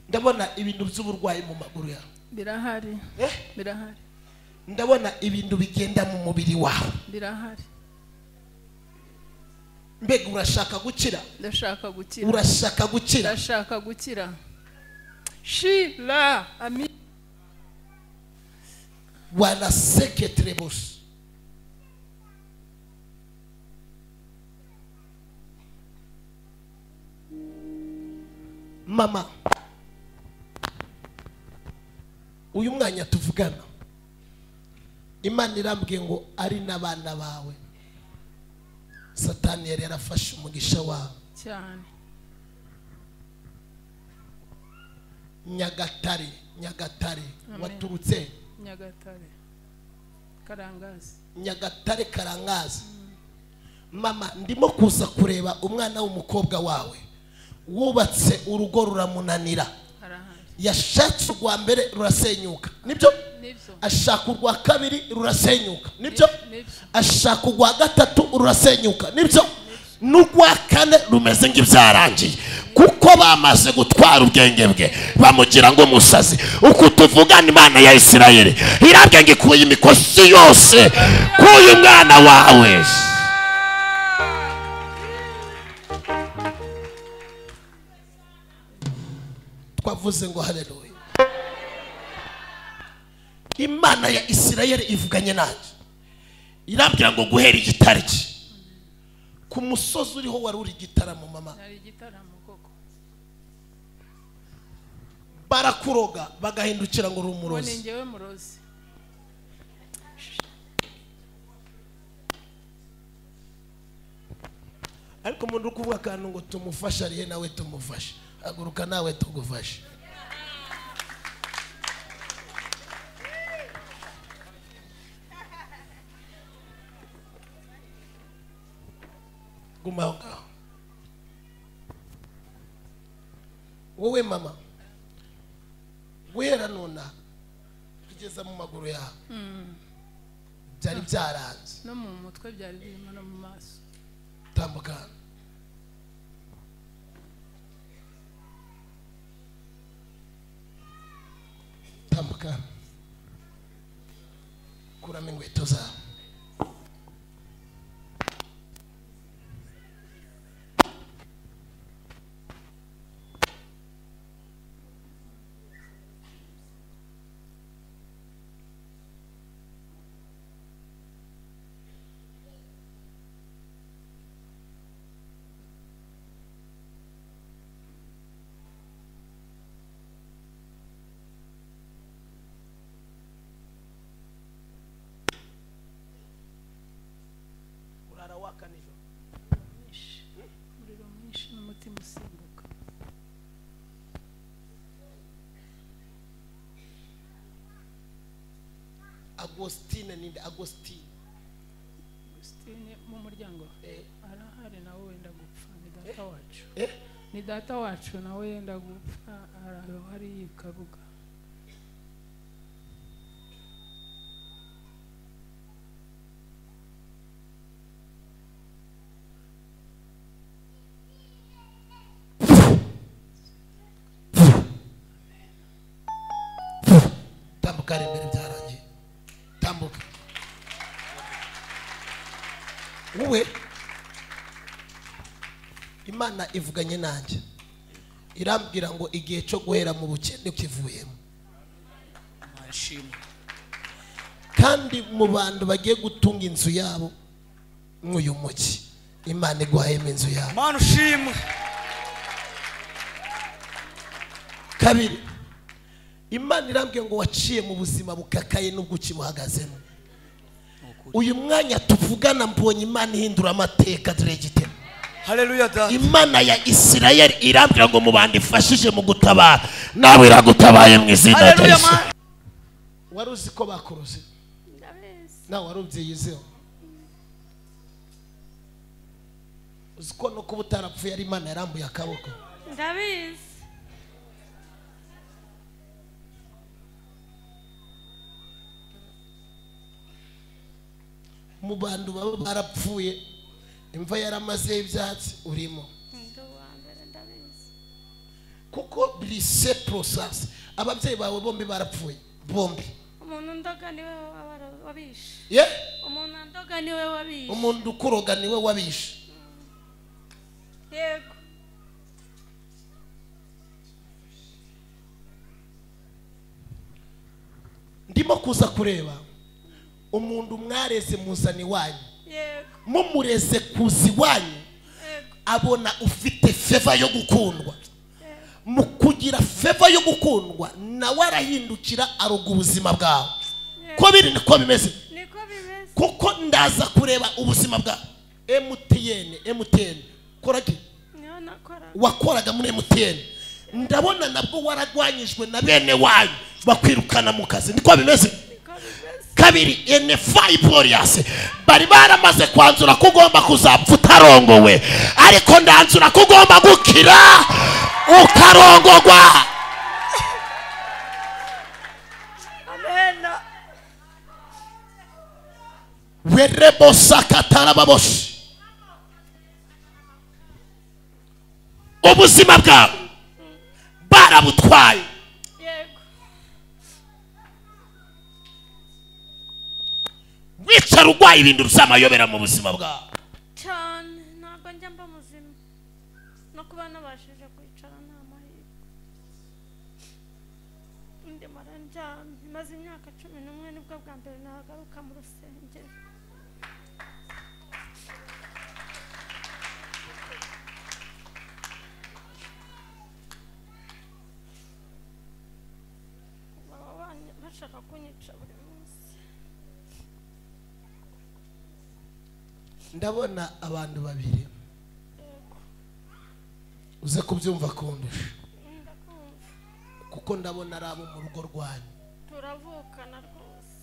ndabona ibintu by'uburwayi mu maguru yawe birahari Eh, birahari ndabona ibintu bigenda mu mubiri wawe birahari mbega urashaka gukira ndashaka gukira urashaka gukira ndashaka gukira shira ami wanaseketire bose mama uyu mwanya tuvugana imana irambwiye ngo ari n'abana bawe satani yari yarafashe umugisha wawe cyane nyagatare nyagatare Amen. waturutse nyagatare karangazi nyagatare karangaza mama ndimo kuza kureba umwana w'umukobwa wawe wubatse urugo ruramunanira harahari yashatse urwa mbere rurasenyuka nibyo nibyo ashaka urwa kabiri rurasenyuka nibyo nibyo ashaka urwa gatatu rurasenyuka nibyo n'urwa kane rumeze nk'ibyarangiye kuko bamaze gutwara ubwenge bwe bamugira ngo umusazi uku tuvugana imana ya isirayeli irabwe ngo ikuye imikosi yose k'uyu mwana wawe twavuze ngo haleluya imana ya isirayeli ivuganye nanjye irambwira ngo guhera igitariki ku musozi uriho wari uri igitaramo mama hari igitaramo koko barakuroga bagahindukira ngo uri ubu ni umurozi ngewe murozi ariko umuntu uri kuvuga akantu ngo tumufashe arihe nawe tumufashe haguruka nawe tugufashe guma aho ngaho wowe mama guhera nonaha tugeza mu maguru yawe byari byaranze no mu mutwe byari birimo no mu maso tambuka hano tambuka hano kuramo inkweto zawe urara waka nijoro mwinshi umuriro mwinshi n'umutima usimbuka agostine ninde agostine Christine mu muryango eh, arahari nawe wenda gupfa ni data wacu eh, ni data wacu nawe yenda gupfa arahari yikabuga tambuka hari imbere byarangiye tambuka wowe imana ivuganye nanjye irambwira ngo igihe cyo guhera mu bukene kivuyemo mwashimwe kandi mu bantu bagiye gutunga inzu yabo nk'uyu mugi imana iguhayemo inzu yabo mana ushimwe kabiri imana irambwiye ngo waciye mu buzima bukakaye n'ubwo ukibuhagazemo uyu mwanya tuvugana mbonye imana ihindura amateka dore igitego haleluya dada imana ya isirayeli irambwira ngo mu bantu ifashije mu gutabara nawe iragutabaye mu izina rya haleluya yesu mana wari uzi ko bakuruze nawe wari ubyiyizeho uzi ko no kuba utarapfuye ari imana yarambuye akaboko ndabizi mu bantu baba barapfuye imva yaramazeho ibyatsi urimo ndi uwa mbere ndabizi kuko birise porosasi ababyeyi bawe bombi barapfuye bombi umuntu ndoga niwe waba- wabishe ye umuntu ndoga niwe wabishe umuntu ukuroga niwe wabishe yego ndimo kuza kureba umuntu mwareze muzana iwanyu yego mumureze kuza iwanyu yego abona ufite feva yo gukundwa mu kugira feva yo gukundwa nawe arahindukira aruga ubuzima bwawe ko biri niko bimeze niko bimeze kuko ndaza kureba ubuzima bwa mtn mtn koraki niho nakoraga wakoraga muri mtn ndabona nabwo waragwanyijwe na bene wanyu bakwirukana mu kazi niko bimeze niko bimeze kabiri enefayi poliyasi bari baramaze kwanzura ko ugomba kuzapfa utarongowe ariko ndanzura ko ugomba gukira ukarongogwa amena werebosakatarababoshi ubuzima bwawe barabutwaye yego wicara urwaye ibintu bizamayobera mu buzima bwawe cyane ntabwo njya mba muzima no kuba nabashije kwicara nta mahirwe ndimara ndyamye maze imyaka cumi n'umwe nibwo bwa mbere nahagaruka mu rusengero baba banye- bashaka kunyica buri munsi ndabona abantu babiri yego uze kubyumva kundusha ndakumva kuko ndabona ari abo mu rugo rwanyu turavukana rwose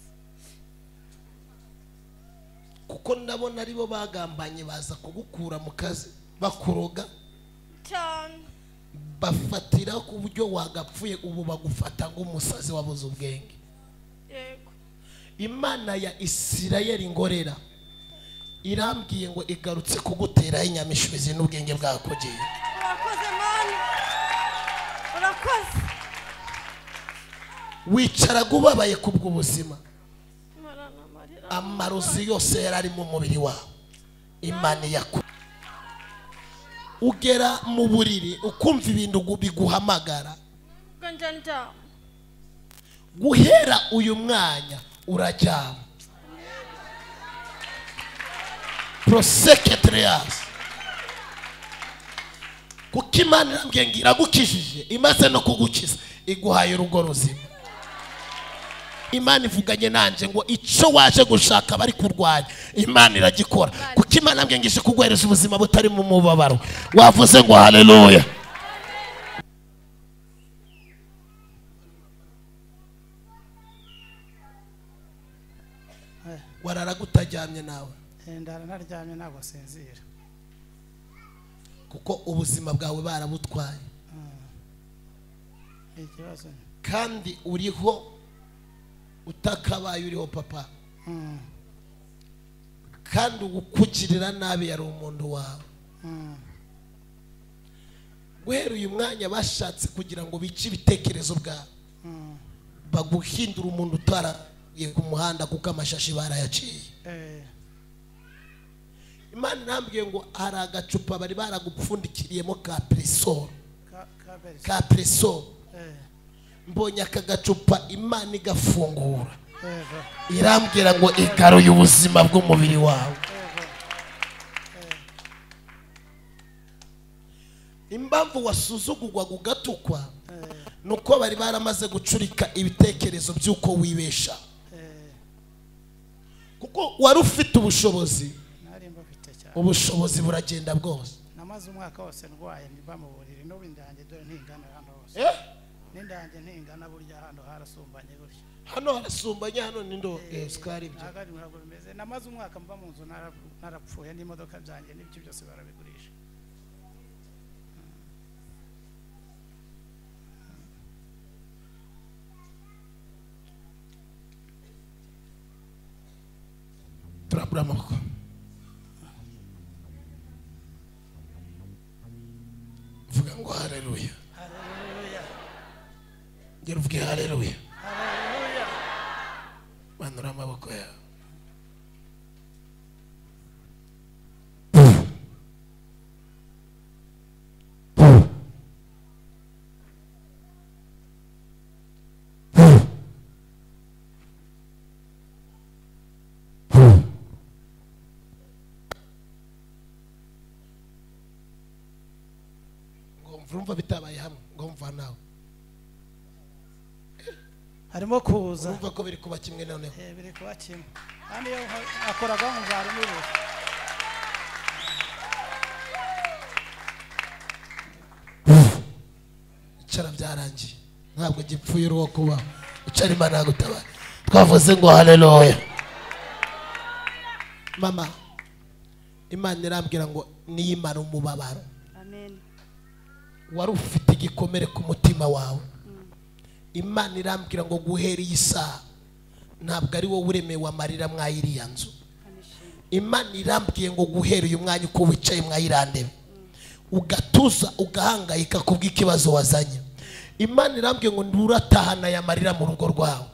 kuko ndabona aribo bagambanye baza kugukura mu kazi bakuroga cyane bafatira ku buryo wagapfuye ubu bagufata nk'umusazi wabuze ubwenge yego imana ya isirayeli ngorera irambwiye ngo igarutse kuguteraho inyamishwizi n'ubwenge bwakugiye urakoze mani urakoze wicaraga ubabaye kubw'ubuzima marana amarira amarozi yose yari ari mu mubiri wawe imana yaku ugera mu buriri ukumva ibintu gu- biguhamagara ubwo njya ndyama guhera uyu mwanya uraryama proseketeriyasi kuko imana irambwiye ngo iragukijije imaze no kugukiza iguhaye urugo ruzima imana ivuganye nanjye ngo icyo waje gushaka bari kurwanya imana iragikora kuko imana irambwiye ngo ije kuguhereza ubuzima butarimo umubabaro wavuze ngo haleluya wararaga utaryamye nawe ndara naryamye ntabwo sinzira kuko ubuzima bwawe barabutwaye ni ikibazo kandi uriho utakabaye uriho papa Mm, kandi ukugirira nabi yari umuntu wawe mm. guhera uyu mwanya bashatse kugira ngo bice ibitekerezo bwawe baguhindura umuntu utaragiye ku muhanda kuko amashashi barayaciye Eh, imana irambwiye ngo hari agacupa bari baragupfundikiriyemo ka peresoro ka- ka beri- ka peresoro eh, mbonye aka gacupa imana igafungura yego, irambwira ngo igaruye ubuzima bw'umubiri wawe impamvu wasuzugurwaga ugatukwa ni uko bari baramaze gucurika ibitekerezo by'uko wibesha eh, kuko wari ufite ubushobozi nari mbufite cyane ubushobozi buragenda bwose namaze umwaka wose ndwaye mba mu buriri n'ubu indange dore ntingana hano hose Eh, n'indange ntingana burya hano harasumbanye burya hano harasumbanye hano ni ndo sikaribyo ntabwo ari ntabwo bimeze namaze umwaka mba mu nzu nara- narapfuye n'imodoka byanjye n'ibyo byose barabigurisha turabura amaboko vuga ngo hareruya Hallelujah. ngira uvuge hareruya haleluya manura amaboko yawe ngomva urumva bitabaye hamwe ngomva nawe harimo kuza urumva ko biri kuba kimwe noneho Eh, biri kuba kimwe kandi iyo akoraga nkumva harimo ubusa icara byarangiye ntabwo gipfuye uruwo kuba icara imana yagutabara twavuze ngo haleluya mama imana irambwira ngo niyimara umubabaro amen wari ufite igikomere ku mutima wawe imana irambwira ngo guhera iyi saha ntabwo ari wowe uremewe amarira mwayiriya nzu imana irambwiye ngo guhera uyu mwanya uko wicaye mwayirandebe ugatuza ugahangayika kubw'ikibazo wazanye imana irambwiye ngo nturatahana aya marira mu rugo rwawe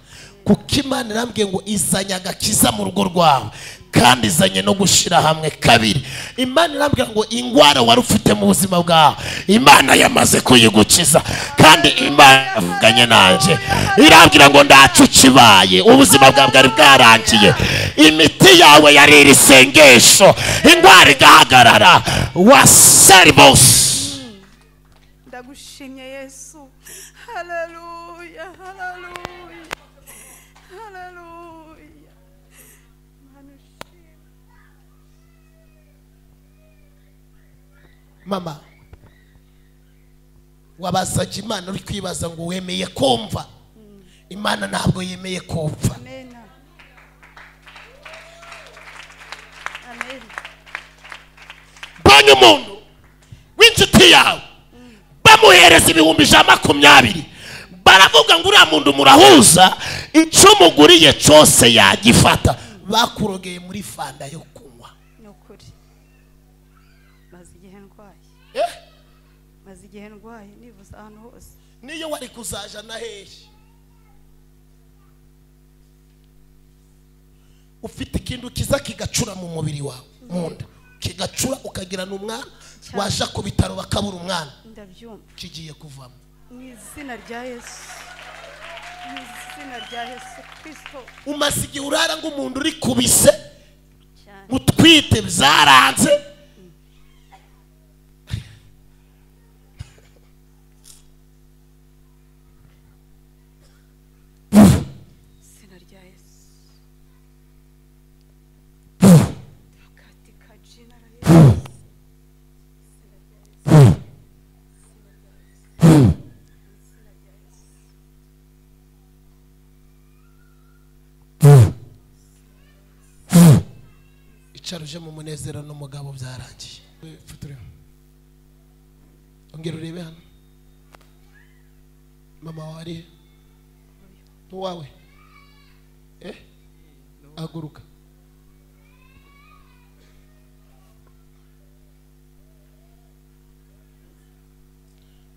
kuko imana irambwiye ngo izanye agakiza mu rugo rwawe kandi izanye no gushyira hamwe kabiri imana irambwira ngo ingwara wari ufite mu buzima bwawe imana yamaze kuyigukiza kandi imana yavuganye nanjye irambwira ngo ndacu ukibaye ubuzima bwawe bwari bwarangiye imiti yawe yari iri sengesho indwara igahagarara wa serivisi ndagushimye yesu haleluya haleluya haleluya Mana ushimwe. mama wabazaga imana uri kwibaza ngo wemeye kumva imana ntabwo yemeye kumva amen amen mbonye umuntu w'inshuti yawe bamuhereza ibihumbi ijana makumyabiri baravuga ngo uriya muntu murahuza icyo muguriye cyose yagifata bakurogeye muri fanda yo kunywa ni ukuri maze igihe ndwaye Eh, maze igihe ndwaye nibuza ahantu hose niyo wari kuzaja na hehe ufite ikintu kiza kigacura mu mubiri wawe mu nda kigacura ukagira n'umwana Cyane. waja ku bitaro bakabura umwana ndabyumva kigiye kuvamo mu izina rya yesu mu izina rya yesu kirisito umaze igihe urara nk'umuntu uri kubise cyane mutwite byaranze izina rya yesu takatika jina la yesu icaruje mu munezero n'umugabo byarangiye Fotoreho. ongera urebe hano mama wawe ari he? n'uwawe eh haguruka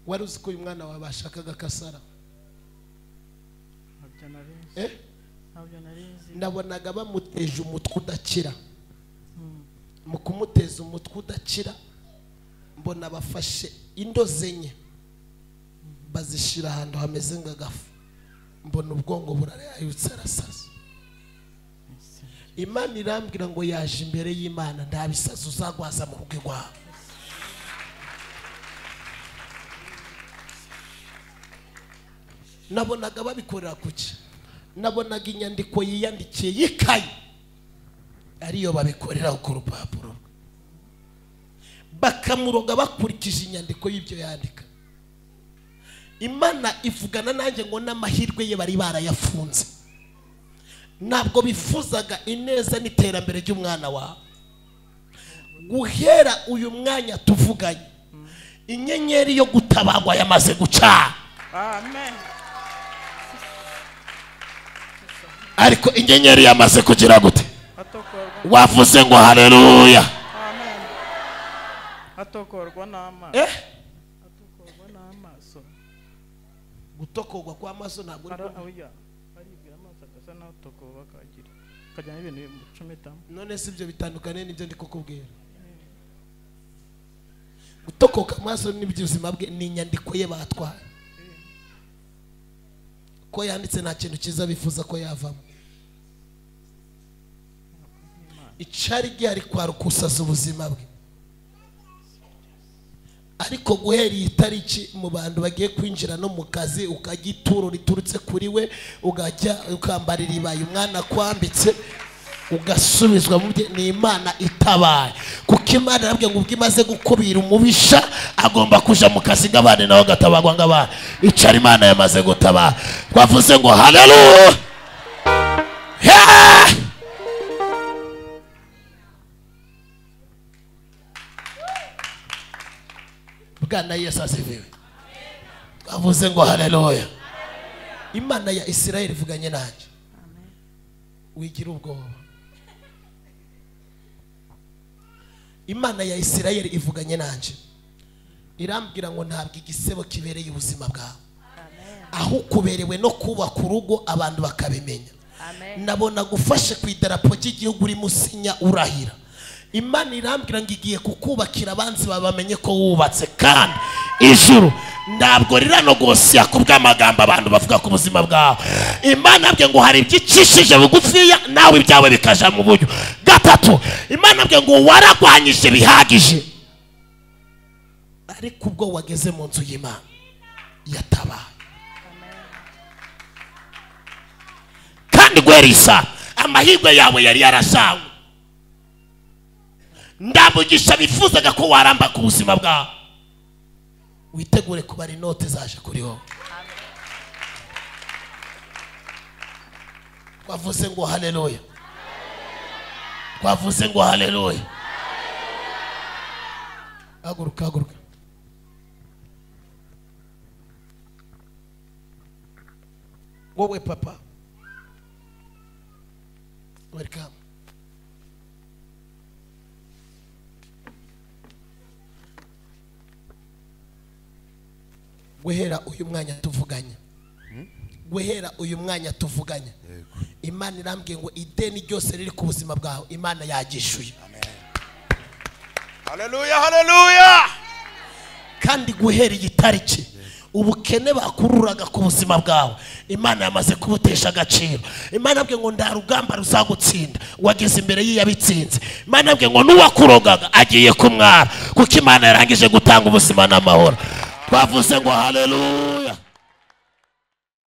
wari uzi ko uyu mwana wawe bashakaga kasara ntabyo narizi eh ntabyo narizi nabonaga bamuteje umutwe udakira mu kumuteza umutwe udakira mbona bafashe indoze enye bazishyira ahantu hameze nk'agafu mbona ubwonko burarayutse arasaza imana irambwira ngo yaje imbere y'imana nta bisazi uzagwaza mu rugo rwawe nabonaga babikorera kuki nabonaga inyandiko yiyandikiye y'ikayi ariyo babikoreraho ku rupapuro rwe bakamuroga bakurikije inyandiko y'ibyo yandika imana ivugana nanjye ngo n'amahirwe ye bari barayafunze ntabwo bifuzaga ineza n'iterambere ry'umwana wawe guhera uyu mwanya tuvuganye inyenyeri yo gutabarwa yamaze gucana amen ariko inyenyeri yamaze kugira gute atokorwa wavuze ngo haleluya amen atokorwa n'amaso eh atokorwa n'amaso gutokogwa kw'amaso ntabwo uri ara kumwe. oya aribwira amaso agasa naho tokoba kagira kajyana ibintu bimucometamo none si ibyo bitandukanye n'ibyo ndi kukubwira gutokoka amaso n'iby'ubuzima bwe ni inyandiko ye batwaye ko yanditse nta kintu cyiza bifuza ko yavamo icari rye ari kwarukusaza ubuzima bwe ariko guhera iyi tariki mu bantu bagiye kwinjira no mu kazi ukajya ituro riturutse kuri we ugajya ukambara iribaye umwana akwambitse ugasubizwa mu bye ni imana itabaye kuko imana yarabwiye ngo ubwo imaze gukubira umubisha agomba kujya mu kazi nk'abandi nawe agatabarwa nk'abandi icara imana yamaze gutabara twavuze ngo haleluya Yeah! bwana yesu asifiwe avuze ngo haleluya imana ya isirayeli ivuganye nanjye wigira ubwoba imana ya isirayeli ivuganye nanjye irambwira ngo ntabwo igisebo kibereye ubuzima bwawe aho ukuberewe no kubaka urugo abantu bakabimenya Amen. nabona gufashe ku idarapo ry'igihugu urimo usinya urahira imana irambwira ngo igiye kukubakira abanzi bawe bamenye ko wubatse kandi ijuru ntabwo riranogosiya ku bw'amagambo abantu bavuga ku buzima bwawe imana yabwiye ngo hari ibyo icishije bugufiya nawe ibyawe bikaja mu buryo gatatu imana yabwiye ngo waragwanyije bihagije ariko ubwo wageze mu nzu y'imana yatabaye kandi guhera iyi saha amahirwe yawe yari yarasawe ndamugisha bifuzaga ko waramba ku buzima bwawe witegure kubara inote zaje kuri wowe twavuze ngo haleluya twavuze ngo haleluya haguruka haguruka wowe papa welcome guhera uyu mwanya tuvuganya guhera uyu mwanya tuvuganya imana irambwiye ngo ideni ryose riri ku buzima bwawe imana yagishuye haleluya haleluya kandi guhera iyi tariki ubukene bakururaga ku buzima bwawe imana yamaze kubutesha agaciro imana yabwiye ngo nta rugamba ruzagutsinda wageze imbere y'iyabitsinze imana yabwiye ngo n'uwakurogaga agiye kumwara kuko imana yarangije gutanga ubuzima n'amahoro twavuze ngo haleluya